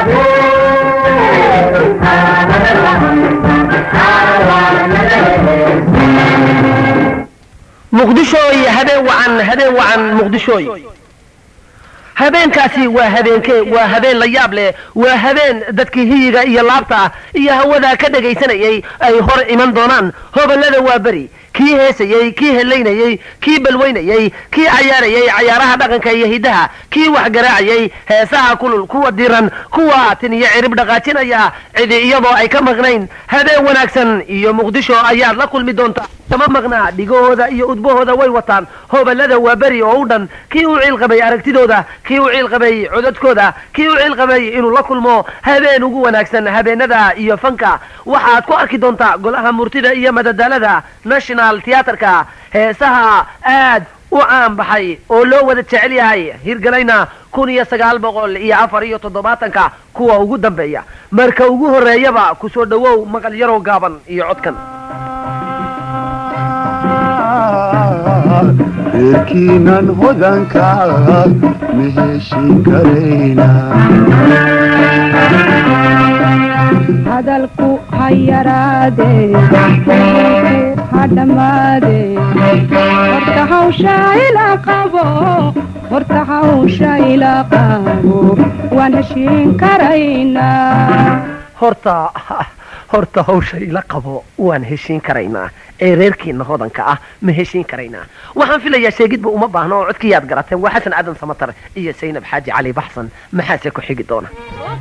muqdishooy habeen wacan habeen wacan muqdishooy habeenkaasi waa habeenkee waa habeen la yaab leh waa habeen dadkii hiyiga iyo laabta iyo hawadaa ka dhagaysanayay ay hor iman doonaan hoballada waa beri kii heesayey kii helaynayey kii balweynayey kii cayaarayey cayaaraha dhaqanka iyo hiddaha kii wax garaacayey heesaha kulul kuwa diran kuwa tiniyo cirib dhaqaajinaya cidi iyadoo ay ka maqnayn habeen wanaagsan iyo muqdisho ayaad la kulmi doontaa kama maqnaa dhigahooda iyo udbahooda way wataan hoballada waa beri oo u dhan kii u ciilqabay aragtidooda kii u ciilqabay codadkooda kii u ciilqabay inuu la kulmo habeen ugu wanaagsan habeenada iyo fanka waxaad ku arki doontaa golaha murtida iyo madadaalada national theatrka heesaha aad u caan baxay oo loo wada jecel yahay hirgalayna kun iyo sagaal boqol iyo afar iyo toddobaatanka kuwa ugu dambeeya marka ugu horreeyaba kusoo dhowow maqal yaroo gaaban iyo codkan reerkiinan hodanka ma heshin karayna hadalku ha yaraade ha dhammaade horta hawsha ila qabo horta hawsha ila qabo waan heshiin karaynaa horta horta hawsha ila qabo waan heshiin karaynaa ee reerkiina hodanka ah ma heshiin karaynaa waxaan filayaa sheegidba uma baahno oo codkiyaad garateen waa xasan aadan samatar iyo saynab xaaji cali baxsan maxaase ku xigi doona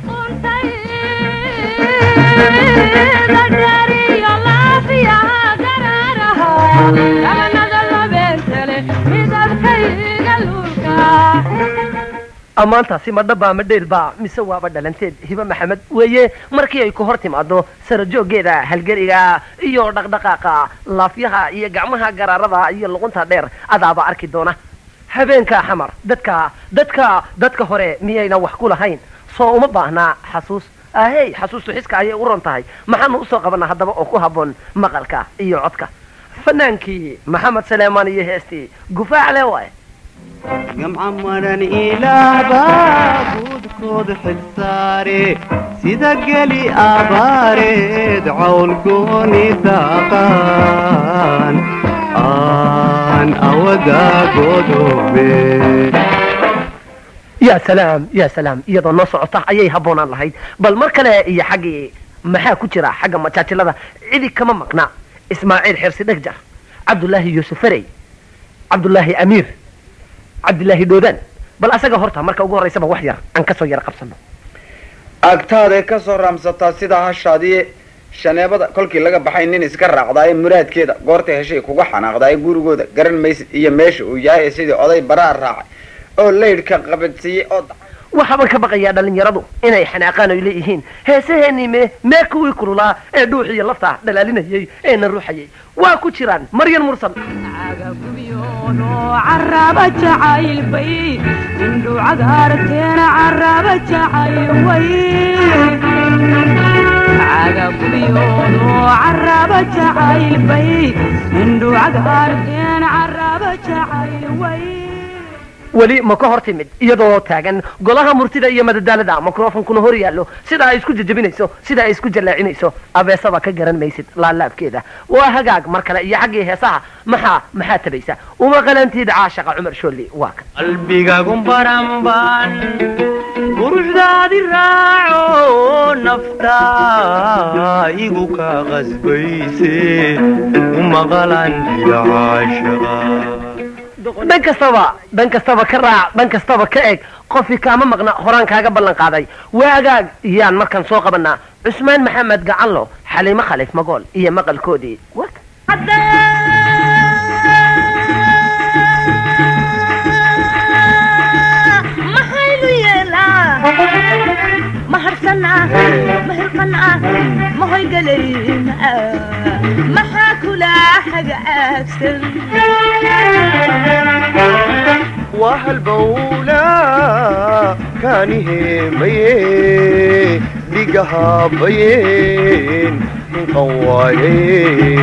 ammaantaasi ma dhabbaa ma dheelbaa mise waaba dhalanteed hibe maxamed weeye markii ay ku hor timaado sarajooggeeda halgeriga iyo dhaqdhaqaaqa laafyaha iyo gacmaha garaarada iyo luqunta dheer adaaba arki doona habeenka xamar dadka dadka dadka hore miyayna wax ku lahayn soo uma baahnaa xasuus ahey xasuustu xiska ayay u ron tahay maxaanu usoo qabanaa haddaba oo ku habboon maqalka iyo codka fanaankii maxamed saleemaan iyo heestii gufaac le waaye gamca maran ilaabaa buudkood xilsaare sida geli abaareed cawl gooni daaqaan aan awadaa godoobe yaa salaam yaa salaam iyadoo noo socota ayay habboonaan lahayd bal mar kale iyo xaggii maxaa ku jira xagga majaajilada cidi kama maqna ismaaciil xirsi dhegjar cabdullaahi yuusuf farey cabdullaahi amiir cabdillaahi dhoodaan bal asaga horta marka ugu horraysaba wax yar aan kasoo yar qabsano agtaaday ka soo raamsataa sida hashaadii shaneebada kolkii laga baxay nin iska raacdaaye muraadkeeda goorta heshay kuga xanaaqdaaye gurigooda garan maysid iyo meesha uu yahay sidii oday baraa raacay oo laydhka qabadsiiyey oo waxaaba ka baqayaa dhallinyaradu inay xanaaqaan oy leeyihiin heesaheenii me mee kuwii kululaa ee dhuuxiyo lafta dhalaalinayay eena ruuxayay waa ku jiraan maryan mursal caraba jacayl bay indhu cagaarteena caraba jacayl way cagagubiyoodo caraba jacayl bay indhu cagaarteena caraba jacayl way weli ma ka hor timid iyadoo taagan golaha murtida iyo madadaalada microfonkuna hor yaallo sida ay isku jajabinayso sida ay isku jallaacinayso abeesaba ka garan maysid laalaabkeeda waa hagaag mar kale iyo xaggii heesaha maxaa maxaa tabaysa uma qalantiid caashaqa cumar shoolli waa kan qalbigagun baranban quruxdaadi raaco nafta igu ka qasbayse umaqalan ilacaashaqa dhan kastaba dhan kastaba ka raac dhan kastaba ka eg qofkii kaama maqna horaan kaaga ballan qaaday waagaag iyaan markan soo qabanaa cusmaan maxamed gacanlo xaliimo khalif magool iyo maqalkoodii maxaynu yeelaa maharsanaa mahirqanaa mahoygalayna maxaa kula hagaagsan waa halbowla kaaniheemaye dhigahabayeen hinqan waaye